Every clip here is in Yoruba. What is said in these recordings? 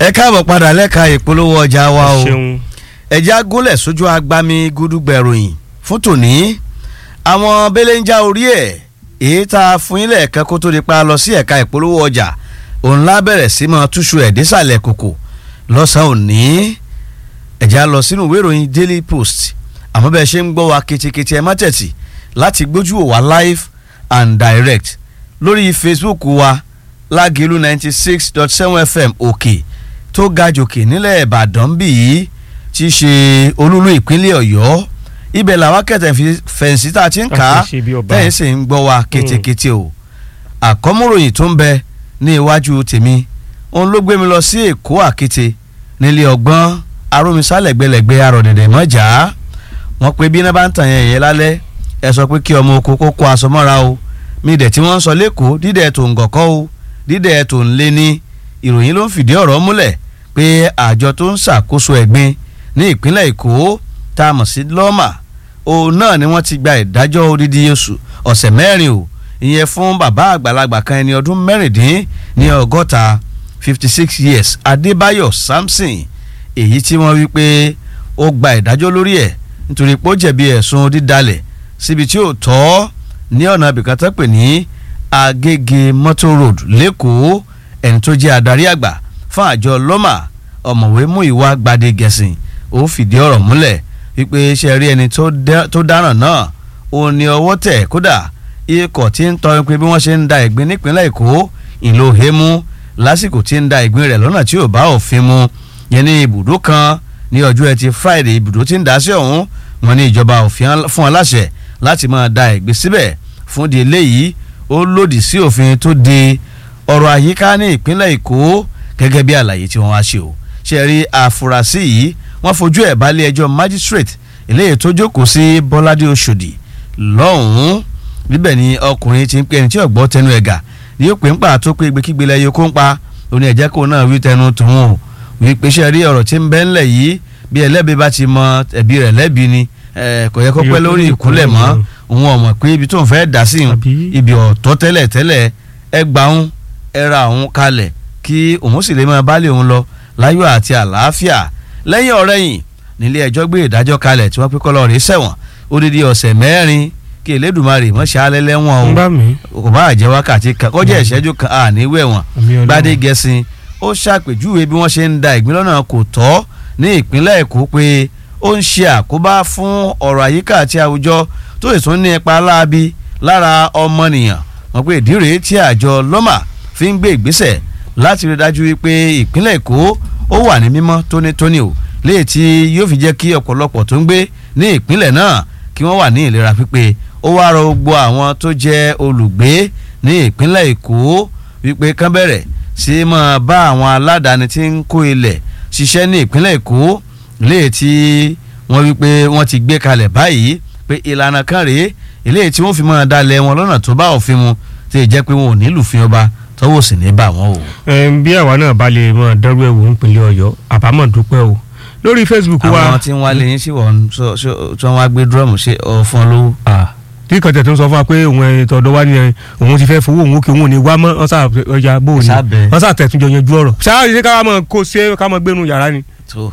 ẹ káàbọ̀ padà lẹ́ka ìpolówó ọjà wa o ṣeun ẹ̀já gúnlẹ̀ sójú agbami gúdúgbẹ̀ròyìn fún tòní àwọn belenja orí ẹ̀ èyí tá a fún ilẹ̀ ẹ̀ka kó tó di pa lọ sí ẹ̀ka ìpolówó ọjà òun lá bẹ̀rẹ̀ sí mọ́ túṣu ẹ̀ désàlẹ̀ kòkò lọ́sàn-án òní ẹ̀já lọ sínú ìwé ìròyìn Daily Post àmọ́ bẹ́ẹ̀ ṣe ń gbọ́ wa ketekete ẹ má tẹ̀tì láti gbójú wò wá live and direct lórí Facebook wa lágẹ̀lú ninety six dot seven FM òkè tó ga jòkè nílẹ̀ Ìbàdàn bí yìí tí í ṣe olúlu ìpínlẹ̀ Ọ̀yọ́ ibẹ̀ làwọn kẹtẹ̀ fi fẹ̀ǹsì tá a ti ń kà á A ti ṣe bí ọba. tẹ̀yìn sì ń gbọ́ wa ketekete o àkọ́múròyìn tó ń bẹ ní iwájú tèmi òun ló gbé mi lọ sí Èkó àkété nílé ọgbọ́n arómisálẹ̀gbẹ̀lẹ̀gbẹ̀ arọ̀dẹ̀dẹ̀ mọ́jà wọ́n pe bí iná bá ń tàn yẹn yẹn lálẹ́ ẹ sọ pé kí ọmọ oko kó kó aṣọ mọ́ra o mi dẹ̀ tí wọ́n ń sọ lẹ́kọ̀ọ́ dídẹ̀ tó ń gọ̀kọ́ o dídẹ̀ tó ń lé ní ìròyìn ló ń fìdí ọ̀rọ̀ múlẹ̀ pé àjọ tó ń ṣàkóso ẹ̀gbin ní ìpínlẹ̀ Èkó tá a mọ̀ sí lọ́mà òun náà ni wọ́n ti gba ìdájọ́ odidi oṣù ọ̀sẹ̀ mẹ́rin o ìyẹn fún bàbá àgbàlagbà kan ẹni ọdún mẹ́rìndín ní ọgọ́ta fifty six years Adébáyọ̀ Samson èyí tí wọ́n wí pé ó gba ìdájọ́ lórí ẹ̀ nítorí pé ó jẹ̀bi ẹ̀sùn dídalẹ̀ síbi tí ò tọ́ ní ọ̀nà ibìkan tó pè ní Agége Motor Road lẹ́kọ̀ọ́ ẹni tó jẹ́ adarí àgbà fún àjọ lọ́mà ọ̀mọ̀wé Múyìwá Gbadé Gẹ̀sìn ó fìdí ọ̀rọ̀ múlẹ̀ wípé ṣe rí ẹni tó dá- tó dáràn náà ó ní ọwọ́ tẹ̀ kódà ikọ̀ tí ń tọrin pé bí wọ́n ṣe ń da ìgbín nípínlẹ̀ Èkó ìlú Hemu lásìkò tí ń da ìgbín rẹ̀ lọ́nà tí ò bá òfin mu yẹn ní ibùdó kan ní ọjọ́ ẹtì Friday ibùdó tí ń dá sí ọ̀hún wọn ní ìjọba òfin fún aláṣẹ láti máa da ìgbín síbẹ̀ fún di eléyìí ó lòdì sí òfin tó de ọ̀rọ̀ àyíká ní ìpínlẹ̀ Èkó gẹ́gẹ́ bí àlàyé tí wọ́n wá ṣe o ṣe rí àfúrásì yìí wọ́n fojú ẹ̀ balẹ̀ ẹjọ́ magistrate eléyìí tó jókòó sí Bọ́ládé Oṣòdì lọ́hùn-ún níbẹ̀ ni ọkùnrin ti ń pè ẹni tí ọ̀gbọ́ tẹnu ẹ̀ gà ní ó pè ń pa tó pé gbékígbé lẹ́yìn kó ń pa òní ẹ̀jẹ̀ kó náà wí tẹnu tòun o wí pé ṣe rí ọ̀rọ̀ tí ń bẹ ńlẹ̀ yìí bí ẹlẹ́bi bá ti mọ ẹ̀bi rẹ̀ lẹ́bi ni eh, kò yẹ kó pẹ́ lórí ìkúnlẹ̀ mọ́ òun ọ̀mọ̀ pé ibi tó ń fẹ́ dá sí i Àbí? ibi ọ̀tọ̀ tẹ́lẹ̀ tẹ́lẹ̀ ẹ gbà ń ẹ ra òun kalẹ̀ kí òun sì lè máa bálé òun lọ láyọ̀ àti àlàáfíà lẹ́yìn ọ̀rẹ́yìn nílé ẹjọ́ gbé ìdájọ́ kalẹ̀ tí wọ́n pé kọ́lọ́ rèé sẹ̀wọ̀n odidi ọ̀sẹ̀ mẹ́rin kí Elédùmarè mọ́ ṣe alẹ́ lẹ́wọ̀n o ń bá mi. kò bá àjẹ́ wákàtí kan kọjá ìṣẹ́jú kan àníwẹ̀ wọn Àmì Ọlọ́run. Gbadé Gẹ̀sìn ó ṣàpèjúwe bí wọ́n ṣe ń da ìgbín lọ́nà kò tọ́ ní ìpínlẹ̀ Èkó pé ó ń ṣe àkóbá fún ọ̀rọ̀ àyíká àti àwùjọ tó sì tún ní ipa láabi lára ọmọnìyàn wọn pé ìdí rèé tí àjọ lọ́mà fi ń gbé ìgbésẹ̀ láti rí dájú wípé ìpínlẹ̀ Èkó ó wà ní mímọ́ tónítóní o léyìí tí yóò fi jẹ́ kí ọ̀pọ̀lọpọ̀ tó ń gbé ní ìpínlẹ̀ náà kí wọ́n wà ní ìlera pípé ó wá rọ gbogbo àwọn tó jẹ́ olùgbé ní ìpínlẹ̀ Èkó wípé kán bẹ̀rẹ̀ sí máa bá àwọn aládàáni tí ń kó ilẹ̀ ṣiṣẹ́ ní ìpínlẹ̀ Èkó léyìí tí wọ́n wípé wọ́n ti gbé kalẹ̀ báyìí pé ìlànà kan rèé eléyìí tí wọ́n fi máa dalẹ̀ wọn lọ́nà tó bá òfin mu tí ì jẹ́ pé wọn ò nílùú fi ọba tọ́wọ́ sì ní bà wọ́n o. Ẹm, bí àwa náà bá lè mọ dẹrù ẹwò nípínlẹ̀ Ọ̀yọ́ àbámọ̀ dúpẹ́ o lórí Facebook wa àwọn tí ń wálé yín sí wọ́n sọ- sọ- tí wọ́n wá gbé dúrọ́ọ̀mù ṣe ọ̀fun lówó. Ah, tí kọ̀tẹ̀ tó ń sọ fún wa pé òun ẹni tọ̀dọ̀ wa ni ẹ, òun ti fẹ́ fowó òun kí òun ò ní wá mọ́ wọ́n sà ọjà bò ní Sábẹ́. wọ́n sà tẹ̀túnjọ yanjú ọ̀rọ̀ ṣáà ṣe ká mọ̀ kó ṣe ká mọ̀ gbénu yàrá ni tó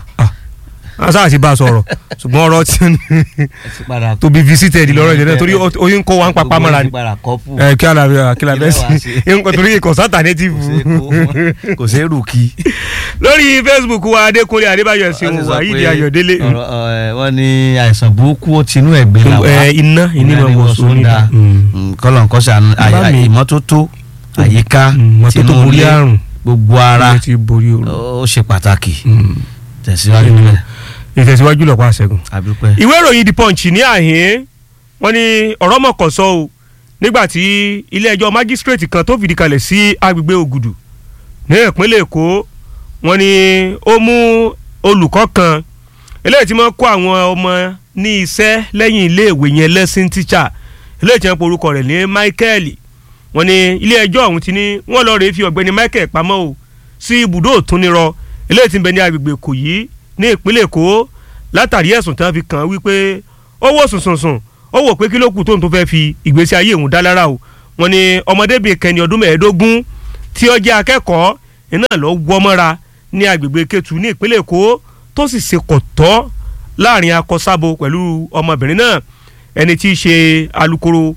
wọ́n sà ti bá a sọ̀rọ̀ ṣùgbọ́n ọ̀rọ̀ tí ẹ ti padà to be visited lọ́rọ̀ ìjẹ́ náà torí ó- oyún kó wa ń papá mọ́ra ni gbogbo yín ti padà kọ́pù. ẹ kí ala kí la Kí bẹ́ẹ̀ lẹ wá sí ṣe? nǹkan torí ìkọ̀sán alternative kò ṣeé kó fún- kò ṣeé rù kí. lórí Facebook wa Adékúnlé Adébáyọ̀ ẹ̀sìn Wọ́n ti sọ Wàhídì pé Ayọ̀délé ọ̀rọ̀, ẹ̀, wọ́n ní àìsàn burúkú ó tinú ẹ̀gbin là wá. ẹ, iná iná Ìlànà ìmọ̀ wọ̀ ìwòsàn sórí dáa. Mm, kọ́lọ̀ nǹkan ṣàánú Bá àyà- mi. ìmọ́tótó àyíká mọ́tótó tinú borí ilé àrùn gbogbo ara ilé ti borí òru. ó ṣe pàtàkì Mm. tẹ̀síwájú Mm. nílẹ̀ ìtẹ̀síwájú lọ́pọ̀ àṣẹgun. àdúpẹ́. ìwé ìròyìn the punch ní àhín wọ́n ní ọ̀rọ̀ mọ̀kànsọ́ o nígbà tí ilé-ẹjọ́ májísírèètì kan tó fìdí kalẹ̀ sí agbègbè ògùdù ní ìpínlẹ̀ èkó wọ́n ní ó mú olùkọ́ kan eléyìí tí wọ́n kó àwọn ọmọ ní iṣẹ́ lẹ́yìn iléèwé yẹn lesson teacher eléyìí tí wọ́n porúkọ rẹ̀ ní michael wọ́n ní ilé-ẹjọ́ ọ̀hún ti ní wọ́n lọ́ọ́ rèé fi ọ̀gbẹ́ni michael pamọ́ o sí ibùdó òtúnirọ eléyìí tí ń bẹ ní agbègbè èkòyí ní ìpínlẹ̀ èkó látàrí ẹ̀sùn tí wọ́n fi kàn án wípé ó wò sùnsùnsùn ó wò pé kí ló kù tóun tó fẹ́ fi ìgbésí ayé òun dá lára o wọ́n ní ọmọdébìnrin kẹni ọdún mẹ́ẹ̀ẹ́dógún tí ó jẹ́ akẹ́kọ̀ọ́ iná lọ wọ́ mọ́ra ní agbègbè Kétu ní ìpínlẹ̀ Èkó tó sì ṣe kọ̀tọ́ láàrin akọsábo pẹ̀lú ọmọbìnrin náà ẹni tí í ṣe alukoro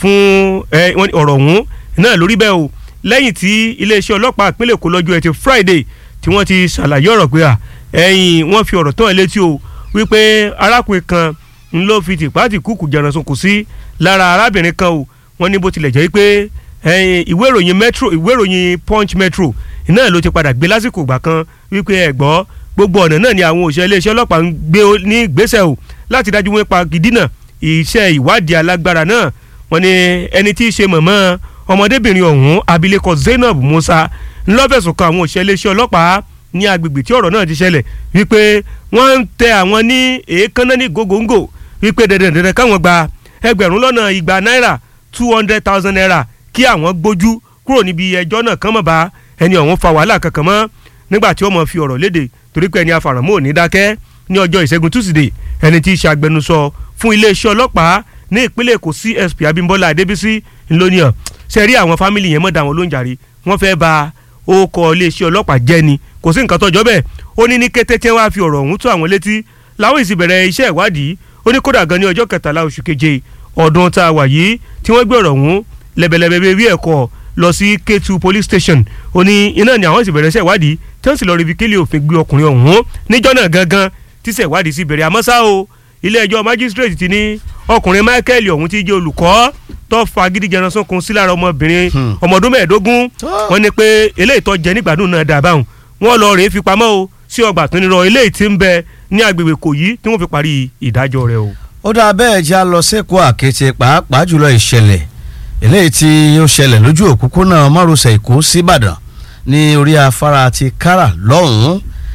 fún ọ̀rọ̀ ọ̀hún náà lórí bẹ́ẹ̀ o lẹ́yìn tí iléeṣẹ́ ọlọ́pàá ìpínlẹ̀ Èkó lọ́jọ́ ẹtì Friday tí wọ́n ti ṣàlàyé ọ̀rọ̀ pé à ẹ̀yìn wọ́n fi ọ̀rọ̀ tán ẹ létí o wípé arákùnrin kan ń ló fi tìpátì kúkú jẹransun kù sí lára arábìnrin kan o wọ́n ní bó tilẹ̀ jẹ́ pé ìwé ìròyìn metro ìwé ìròyìn punch metro náà ló ti padà gbé lásìkò ìgbà kan wípé ẹ gbọ́ gbogbo ọ̀nà náà ni àwọn òṣìṣẹ́ iléeṣẹ́ ọlọ́pàá ń gbé ní ìgbésẹ̀ o láti dájú wọn pa gidina iṣẹ́ ìwádìí alágbára náà wọ́n ní ẹni tí í ṣe mọ̀mọ́ ọmọdébìnrin ọ̀hún abilékọ Zainab Musa ńlọ́fẹ̀sùn kan àwọn òṣìṣẹ́ iléeṣẹ́ ọlọ́pàá ní agbègbè tí ọ̀rọ̀ náà ti ṣẹlẹ̀ wípé wọ́n ń tẹ àwọn ní èékánná ní gògóńgò wípé dandan dandan káwọn gba ẹgbẹ̀rún lọ́nà igba náírà two hundred thousand naira kí àwọn gbójú kúrò níbi ẹjọ́ náà kán mọ̀ bá ẹni ọ̀hún fa wàhálà kankan mọ́ nígbà tí ó mọ̀ fi ọ̀rọ̀ léde torí pé ẹni afàràmọ́ ò ní dákẹ́ ní ọjọ́ ìṣẹ́gun túsìdè ẹni tí í ṣe agbẹnusọ fún iléeṣẹ́ ọlọ́pàá ní ìpínlẹ̀ èkó CSP Abímbọ́lá Adébísí ńlọnìyàn ṣe rí àwọn fámìlì yẹn mọ̀ dá wọn lóúnjàre wọ́n fẹ́ ba orúkọ iléeṣẹ́ ọlọ́pàá jẹ́ ni kò sí nǹkan tọ́jọ́ bẹ́ẹ̀ ó ní ní kété tí wọ́n á fi ọ̀rọ̀ ọ̀hún tó àwọn létí làwọn ìsì bẹ̀rẹ̀ iṣẹ́ ìwádìí ó ní kódà gan ní ọjọ́ kẹtàlá oṣù keje ọdún tá a wà yìí tí wọ́n gbé ọ̀rọ̀ ọ̀hún lẹ́bẹ̀lẹ́bẹ̀ bí ẹ̀kọ́ lọ sí Kétu police station ó ní iná ni àwọn ìsì bẹ̀rẹ̀ iṣẹ́ ìwádìí tí wọ́n sì lọ rí bíkílì òfin gbé ọkùnrin ọ̀hún níjọ́ náà gangan tíṣẹ́ ìwádìí sì bẹ̀rẹ̀ àmọ́ ṣá o ilé ẹjọ́ magistrate ti ní ọkùnrin Michael ọ̀hún ti jẹ́ olùkọ́ tó fa gidi jẹran sunkun sí lára ọmọbìnrin ọmọ ọdún mẹ́ẹ̀ẹ́dógún wọ́n ní pé eléyìí tó jẹ nígbàdùn náà dà báwọn wọ́n lọ rèé fi pamọ́ o sí ọgbà tó nírọ̀ eléyìí tí ń bẹ ní agbègbè Ìkòyí tí wọ́n fi parí ìdájọ́ rẹ̀ o. ó dáa bẹ́ẹ̀ já lọ sẹ́kọ̀ọ́ àkété pàápàá jùlọ ìṣẹ̀lẹ̀ eléyìí tí ó ṣẹlẹ̀ lójú òpópónà márosẹ̀ Èkó síbàdàn ní orí afárá ti kára lọ́hùn-ún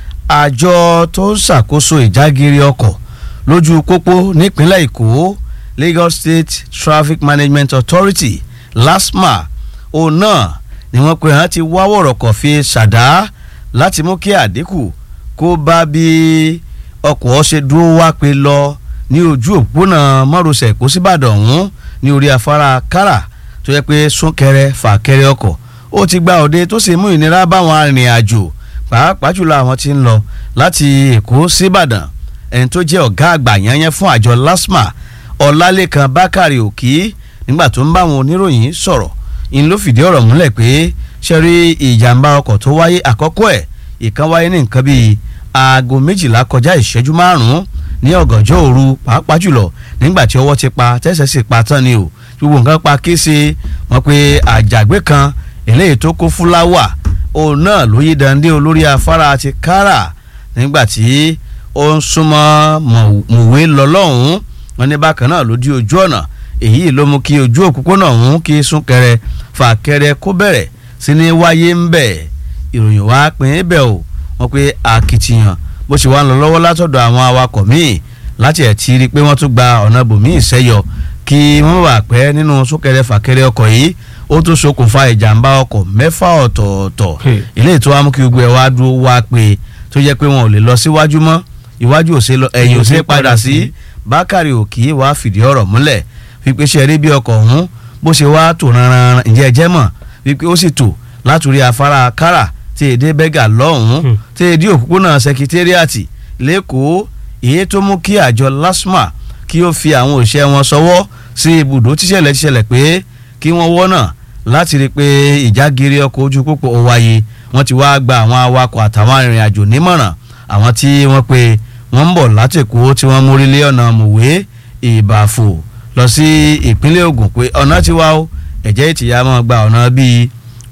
àjọ tó ń ṣàkóso ìjágiri ọkọ̀ lójú pópó nípínlẹ̀ Èkó Lagos State Traffic Management Authority LASTMA òun náà ni wọ́n pe hàn ti wá wọ̀rọ̀kọ̀ fi ṣàdá láti mú kí àdínkù kó bá bí ọkọ̀ ṣe dúró wá pé lọ ní ojú òpópónà márosẹ̀ Èkó síbàdàn ọ̀hún ní orí afárá kára tó yẹ pé súnkẹrẹ fàkẹrẹ ọkọ̀ ó ti gba òde tó sì mú ìnira báwọn arìnrìn-àjò pàápàá jùlọ àwọn tí ń lọ láti Èkó síbàdàn ẹni tó jẹ́ ọ̀gá àgbà yẹnyẹn fún àjọ LASTMA ọlálékan bákàrè òkì nígbà tó ń bá àwọn oníròyìn sọ̀rọ̀ ń ló fìdí ọ̀rọ̀ múlẹ̀ pé ṣẹ́rí ìjàmbá ọkọ̀ tó wáyé àkọ́kọ́ ẹ̀ ìkan wáyé ní nǹkan bíi aago méjìlá kọjá ìṣẹ́jú márùn-ún ní ọ̀gànjọ́ òru pàápàá jùlọ nígbà tí ọwọ́ ti pa tẹ́sẹ̀ sì pa tán ni o gbogbo nǹkan pa kése wọn pé àjàgbé kan eléyìí tó kó fúláwà òun náà ló yí dande olórí afárá ti kára nígbà tí ó ń súnmọ́ mọ̀wé lọ́lọ́hún wọn ní bákan náà ló di ojú ọ̀nà èyí ló mú kí ojú òpópónà ọ̀hún kí súnkẹrẹ fàkẹrẹ kó bẹ̀rẹ̀ sí ní wáyé ń bẹ̀ ìròyìn wá pín in bẹ̀ o wọn pé akitiyan bó ṣe wá ń lọ lọ́wọ́ látọ̀dọ̀ àwọn awakọ̀ míì láti ẹ̀ ti rí i pé wọ́n tún gba ọ̀nà bòmíì sẹ́yọ kí wọ́n bá pẹ́ nínú súnkẹrẹ fàkẹrẹ ọkọ̀ yìí ó tún ṣokùnfà ìjàmbá ọkọ̀ mẹ́fà ọ̀tọ̀ọ̀tọ̀ ilé ètò wa mú kí gbogbo ẹ̀ wá dúró wá pé tó jẹ́ pé wọn ò lè lọ síwájú mọ́ iwájú ò ṣe lọ ẹ̀yìn ò ṣe padà sí bákàrí òkì wàá fìdí ọ̀rọ̀ múlẹ̀ wípé ṣe rí bí ọkọ̀ ọ̀hún bó ṣe wá tò ranran ǹjẹ́ ẹ jẹ́ mọ̀ wípé ó sì tò látòrí afárá kára tí èdè bẹ́gà lọ́hùn-ún tí èdè òpópónà sẹkítẹ́rìàtì lẹ́kọ̀ọ́ èyí tó mú kí àjọ LASTMA kí ó fi àwọn òṣìṣẹ́ wọn sọwọ́ sí ibùdó tíṣẹ̀lẹ̀ tíṣẹ̀lẹ̀ pé kí wọ́n wọ́nà láti rí i pé ìjágiri ọkọ̀ ojú pópó ó wáyé wọ́n ti wá gba àwọn awakọ̀ àtàwọn arìnrìn-àjò nímọ̀ràn àwọn tí wọ́n pe wọ́n ń bọ̀ látẹ̀kọ́ tí wọ́n mórí lé ọ̀nà mòwe ìbàfò lọ sí ìpínlẹ̀ Ògùn pé ọ̀nà ti wá ó ẹ̀jẹ̀ ìtìyà máa gba ọ̀nà bíi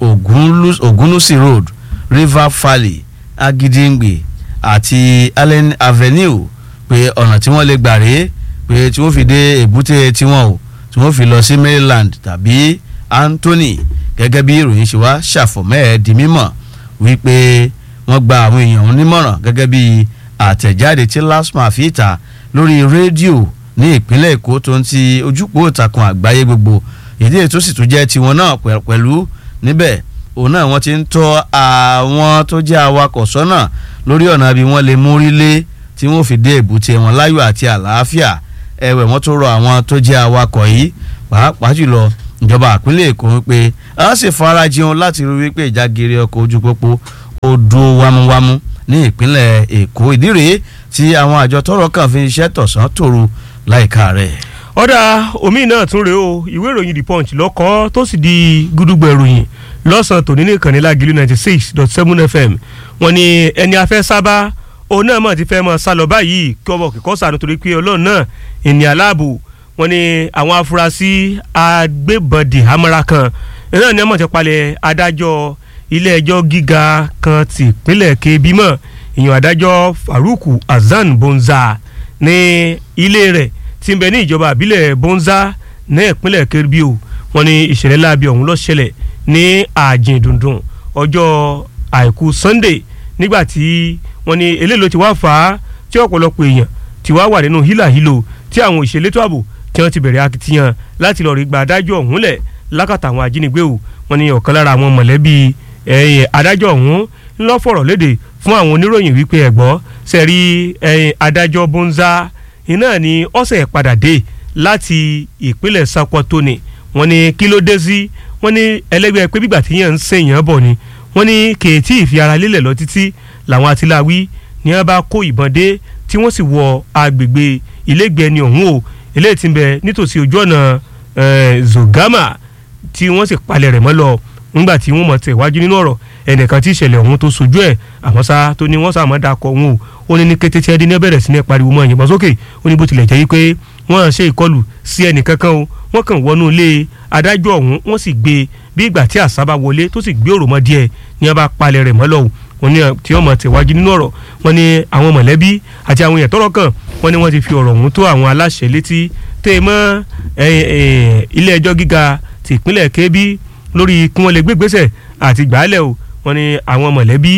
Ògúnlùsì road River Valley Agídíǹgbè àti Allen Avenue pé ọ̀nà tí wọ́n lè gbà rèé pé tí wọ́n fi dé èbúté tiwọn o tí wọ́n fi lọ sí Maryland tàbí Anthony gẹ́gẹ́ bí ìròyìn ṣe wá ṣàfọ̀mọ́ ẹ̀ di mímọ̀ wípé wọ́n gba àwọn èèyàn nímọ̀ràn gẹ́gẹ́ bí àtẹ̀jáde tí LASTMA fi ta lórí rédíò ní ìpínlẹ̀ Èkó tó ń ti ojúpọ̀ ìtàkùn àgbáyé gbogbo ìdí ètò sì tún jẹ́ tiwọn náà pẹ̀lú níbẹ̀ òun náà wọ́n ti ń tọ́ àwọn tó jẹ́ awakọ̀ sọ́nà lórí ọ̀nà bí wọ́n lè mórí lé tí wọ́n fi dé èbúté wọn láyọ̀ àti àlàáfíà ẹ̀wẹ̀ wọ́n tó rọ àwọn tó jẹ́ awakọ̀ yìí pàápàá jùlọ ìjọba àpínlẹ̀ Èkó wípé a sì fara jẹun láti rí wípé ìjágere ọkọ̀ ojú pópó ó tó dúró wámúwámú ní ìpínlẹ̀ èkó ìdí rèé tí àwọn àjọ tọ́rọ̀ kàn fi iṣẹ́ tọ̀sán tòru láìka rẹ̀. ọ̀dà omi náà tún rèé o ìwé ìròyìn the punch lọ́kọ́ tó sì di gúdúgbò ìròyìn lọ́sàn-án tòní ní ìkànnì lágìlú ninety six dot seven fm wọ́n ní ẹni afẹ́ sábà òun náà mọ̀ ti fẹ́ mọ̀ sálọ báyìí kí ọmọ kíkọ́ sànù torí pé ọlọ́run náà ènìyàn aláàbò wọ́n ní àwọn afurasí agbébọ̀dì hamara kan náà ni wọ́n ti palẹ̀ adájọ́ ilé ẹjọ́ gíga kan ti ìpínlẹ̀ kebbi mọ́ ìyàn adájọ́ faruku hasan bonza ní ilé rẹ̀ tí ń bẹ ní ìjọba àbílẹ̀ bonza ní ìpínlẹ̀ kebbi o wọ́n ní ìṣẹ̀lẹ̀ láabi ọ̀hún ló ṣẹlẹ̀ ní àjìn dundun ọjọ́ àìkú sunday nígbà tí wọ́n ní eléyìí ló ti wá fà á tí ọ̀pọ̀lọpọ̀ èèyàn ti wá wà nínú hílàhílò tí àwọn òṣèlétò ààbò tí wọ́n ti bẹ̀rẹ̀ akitiyan láti lọ́ọ́ rí gba adájọ́ ọ̀hún lẹ̀ lákàtà àwọn ajínigbé o wọ́n ní ọ̀kan lára àwọn mọ̀lẹ́bí adájọ́ ọ̀hún ńlọ fọ̀rọ̀ léde fún àwọn oníròyìn wípé ẹ̀gbọ́ sẹ́rí adájọ́ bonza iná ni ọ̀sẹ̀ padà dé láti ìpínlẹ̀ Sokoto ni wọ́n ní kí ló dé sí wọ́n ní ẹlẹ́gbẹ́ pé bígbà tí yẹn ń sèyàn bọ̀ ni wọ́n ní kèétí ìfi ara lélẹ̀ lọ títí làwọn atiláwí ni wọ́n bá kó ìbọn dé tí wọ́n sì wọ agbègbè ilégbèé ẹni ọ̀hún o eléyìí ti ń bẹ nítòsí ojú ọ̀nà Zogama tí wọ́n sì palẹ̀ rẹ̀ mọ́ lọ nígbà tí wọ́n mọ̀ tẹ̀ wájú nínú ọ̀rọ̀ ẹnìkan tí ìṣẹ̀lẹ̀ ọ̀hún tó sojú ẹ̀ àmọ́ sá tó ní wọ́n sàmọ́ dakọ̀ wọn o ó ní ní kété tí ẹdín ní bẹ̀rẹ̀ sí ní pariwo mọ́ ìyìnbọn sókè ó ní bó tilẹ̀ jẹ́ wípé wọ́n ṣe ìkọlù sí ẹnìkankan o wọ́n kàn wọnú ilé adájọ́ ọ̀hún wọ́n sì gbé bí ìgbà tí àṣà bá wọlé tó sì gbé òròmọ díẹ̀ ní wọ́n bá palẹ̀ rẹ̀ mọ́ lọ́wọ́ wọ́n ní tí wọ́n mọ̀ tẹ̀ wájú nínú ọ̀rọ̀ wọ́n ní àwọn mọ̀lẹ́bí àti àwọn èèyàn tọ́rọ̀ kàn wọ́n ní wọ́n ti fi ọ̀rọ̀ ọ̀hún tó àwọn aláṣẹ létí tẹ́ ẹ mọ́ ilé ẹjọ́ gíga ti ìpínlẹ̀ Kebbi lórí kí wọ́n lè gbé gbèsè àti gbàálẹ̀ o wọ́n ní àwọn mọ̀lẹ́bí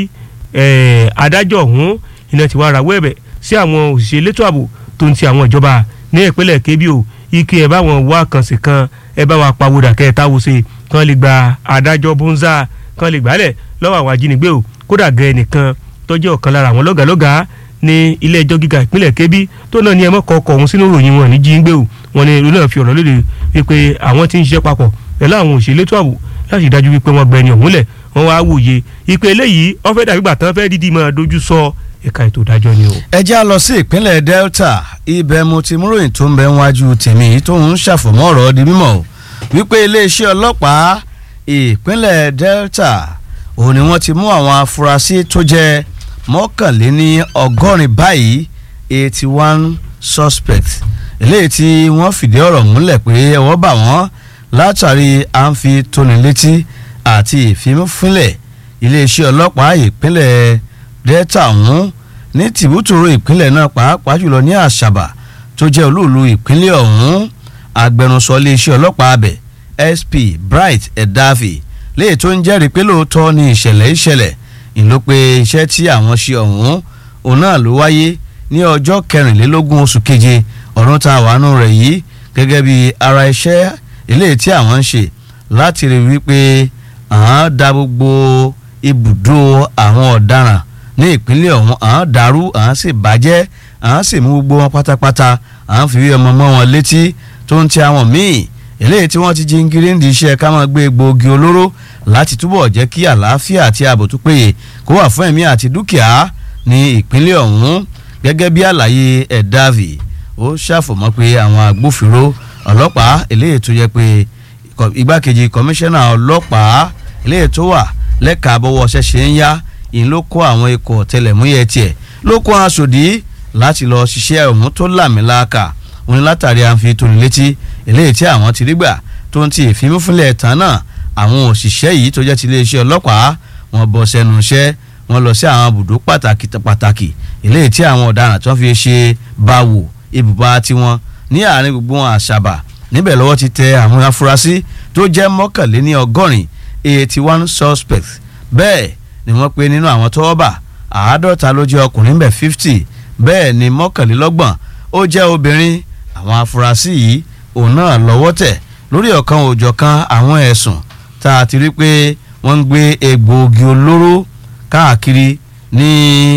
adájọ́ ọ̀hún iná ti wá rawọ́ ẹ̀bẹ̀ sí àwọn òṣìṣẹ́ elétò ààbò tó ń ti àwọn ìjọba ní ìpínlẹ̀ Kebbi o ike ẹ̀ bá wọn wá kàn sí kan ẹ bá wa pawódà kẹ́ ẹ táwo ṣe kán lè gba adájọ́ bonza kán lè gbàálẹ̀ lọ́wọ́ àwọn ajínigbé o kódà gẹ ẹnìkan tó jẹ́ ọ̀kan lára àwọn lọ́gàlọ́gà ní ilé ẹjọ́ gíga ìpínlẹ̀ Kebbi tó náà ní ẹ mọ́kọ́ ọkọ̀ ọ̀hún sínú ìròyìn wọn ní jíǹgbé o wọn ní ìlú náà fi ọ̀rọ̀ léde wípé àwọn ti ń ṣiṣẹ́ papọ̀ pẹ̀lú àwọn òṣèlú ètò ààbò láti dájú wípé wọ́n gbẹni ọ̀hún lẹ̀ wọ́n wá wòye ìpè eléyìí wọ́n fẹ́ dàbí gbàtàn fẹ́ dídí máa dojú sọ ẹ̀ka ètò ìdájọ́ ni o. ẹ já lọ sí ìpínlẹ̀ Delta ibẹ̀ mo ti mú ròyìn tó ń bẹ wájú tèmi tó ń ṣàfọ̀mọ́ ọ̀rọ̀ di mímọ̀ wípé iléeṣẹ́ ọlọ́pàá ìpínlẹ̀ Delta òun ni wọ́n ti mú àwọn afurasí tó jẹ́ mọ́kànléní ọgọ́rin báyìí eighty one suspect eléyìí tí wọ́n fìdí ọ̀rọ̀ múlẹ̀ pé ẹ̀wọ́ bà wọ́n látàrí à ń fi tóni létí àti ìfimúfínlẹ̀ iléeṣẹ́ ọlọ́pàá ìpínlẹ̀ Delta ọ̀hún ní tìbútòrò ìpínlẹ̀ náà pàápàá jùlọ ní Àṣàbà tó jẹ́ olúùlú ìpínlẹ̀ ọ̀hún agbẹnusọ iléeṣẹ́ ọlọ́pàá abẹ SP Bright Edafi léyìí tó ń jẹ́rìí pé lóòótọ́ ni ìṣẹ̀lẹ̀ ìṣẹ̀lẹ̀ ìlú pé iṣẹ́ tí àwọn ṣe ọ̀hún òun náà ló wáyé ní ọjọ́ kẹrìnlélógún oṣù keje ọdún tá a wà nù rẹ̀ yìí gẹ́gẹ́ bí ara iṣẹ́ eléyìí tí àwọn ń ṣe láti rí wípé àwọn da gbogbo ibùdó àwọn ọ̀daràn ní ìpínlẹ̀ ọ̀hún àwọn dàrú àwọn sì bàjẹ́ àwọn sì mú gbogbo wọn pátápátá àwọn fi wí ọmọ mọ́ wọn létí tó ń ti àwọn míì eléyìí tí wọ́n ti jí ngiri ń di iṣẹ́ ká máa gbé egbòogi olóró láti túbọ̀ jẹ́ kí àlàáfíà àti ààbò tó péye kó wà fún ẹ̀mí àti dúkìá ní ìpínlẹ̀ ọ̀hún gẹ́gẹ́ bí àlàyé ẹ̀dáàvì ó ṣàfọ̀mọ́ pé àwọn agbófinró ọlọ́pàá eléyìí tó yẹ pé igbákejì kọmíṣánná ọlọ́pàá eléyìí tó wà lẹ́ka àbọ̀wọ̀ ṣẹ̀ṣẹ̀ ń yá ìyẹn ló kó àwọn ikọ̀ ọ̀tẹlẹ̀múyẹ́ tiẹ̀ ló kó aṣòdì láti lọ ṣiṣẹ́ ọ̀hún tó làmìlàkà òun látàrí àǹfi tóni létí eléyìí tí àwọn ti rí gbà tó ń ti ìfimúfínlẹ̀ tán náà àwọn òṣìṣẹ́ yìí tó jẹ́ ti iléeṣẹ́ ọlọ́pàá wọn bọ́ sẹ́nu iṣẹ́ wọn lọ sí àwọn ibùdó pàtàkì pàtàkì eléyìí tí àwọn ọ̀daràn tó ń fi ṣe báwò ibùba tiwọn ní àárín gbogbo wọn àṣàbà níbẹ̀ lọ́wọ́ ti tẹ àwọn afurasí tó jẹ́ mọ́kànléní ọgọ́rin eighty one suspects bẹ́ẹ̀ ni wọ́n pe nínú àwọn tọ́wọ́ bà àádọ́ta ló jẹ́ ọkùnrin bẹ́ẹ̀ fifty bẹ́ẹ̀ ni mọ́kànlélọ́gbọ̀n ó jẹ́ obìnrin àwọn afurasí yìí òun náà lọ́wọ́ tẹ̀ lórí ọ̀kan òjọ̀kan àwọn ẹ̀sùn tá a ti rí pé wọ́n ń gbé egbòogi olóró káàkiri ní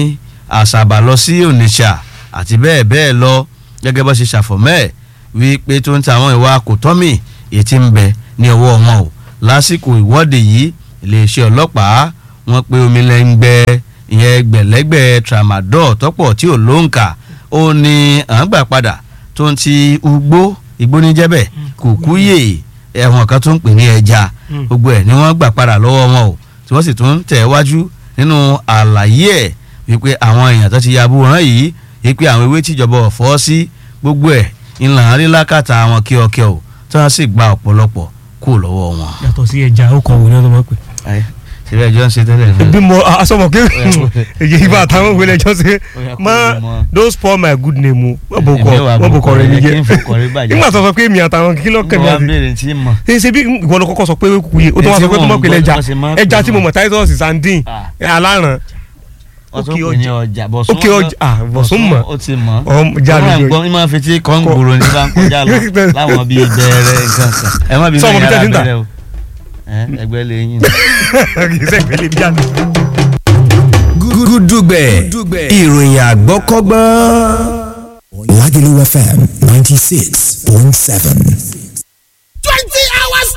àṣàbà lọ sí Onitsha àti bẹ́ẹ̀ bẹ́ẹ̀ lọ gẹ́gẹ́ bó ṣe ṣàfọ̀mẹ́ wípé tó ń ta àwọn ìwà kòtọ́mì ètí ń bẹ ní ọwọ́ wọn o lásìkò ìwọ́de yìí iléeṣẹ́ ọlọ́pàá wọ́n pe omi lẹ́ngbẹ́ ìyẹn gbẹ̀lẹ́gbẹ̀ tramadol tọ́pọ̀ tí ò lóǹkà ó ní à ń gbà padà tó ń ti ugbó ìgbóníjẹ́bẹ̀ kùkúyè ẹ̀wọ̀n kan tó ń pè ní ẹja Mm. gbogbo ẹ̀ ni wọ́n gbà padà lọ́wọ́ wọn o tí wọ́n sì tún tẹ̀ wájú nínú àlàyé ẹ̀ wípé àwọn èèyàn tó ti ya abúrán yìí wípé àwọn ewé tíjọba ọ̀fọ́ sí gbogbo ẹ̀ ńlá rí lákàtà àwọn kíọkíọ o tí wọ́n sì gba ọ̀pọ̀lọpọ̀ kú lọ́wọ́ wọn. yàtọ̀ sí ẹja ó kọ̀ wò ní ọdún mọ́ pé. síbẹ̀ ẹjọ́ ń ṣe tẹ́lẹ̀ ní. bí mo asọmọ pé èyí ibà táwọn òwe lẹjọ ṣe Ó yá kó má lè mọ. don't spoil my good name o wọ́n bò kọ́ Èmi wà wọ́n bò kọ́ rẹ̀ kí n níjẹ́ fọkọ̀ rẹ̀ bàjẹ́. nígbà tó sọ pé èmi àtàwọn kí ló kẹ́mi mo wá àti béèrè tí mọ̀. ṣe ṣe bí ìwọ ló kọ́kọ́ sọ pé kúkúyè ó tó wá Èyí sọ tí pé tó wọ́n mọ̀ pé ń gbọ́ lẹ́jà bó ṣe máa ń pè ẹja tí mo wọ́n. mọ̀ titus sandin Ah. aláràn ọtún Òkè pè ní ọjà. ọjà bọ̀sùn Òkè ọjà, ah, Bọ̀sún mọ̀. ó ti mọ̀ Ọm, já ó máa ń lójú gbọ́ ní máa fi tí kọ́ńgbòrò ní bá ń kọjá lọ láwọn bíi bẹ̀rẹ̀ nǹkan kan ẹ má bí Sọ ọmọ bẹ́ẹ̀ bíi yàrá tẹ́tí ń tà? bẹ̀rẹ̀ o Ẹ, ẹgbẹ́ lè yín. kì í sẹ́gbẹ́ lè bí àná. gúdúgbẹ̀ ìròyìn àgbọ́kọ́gbọ́n. Lagelu FM 96.7.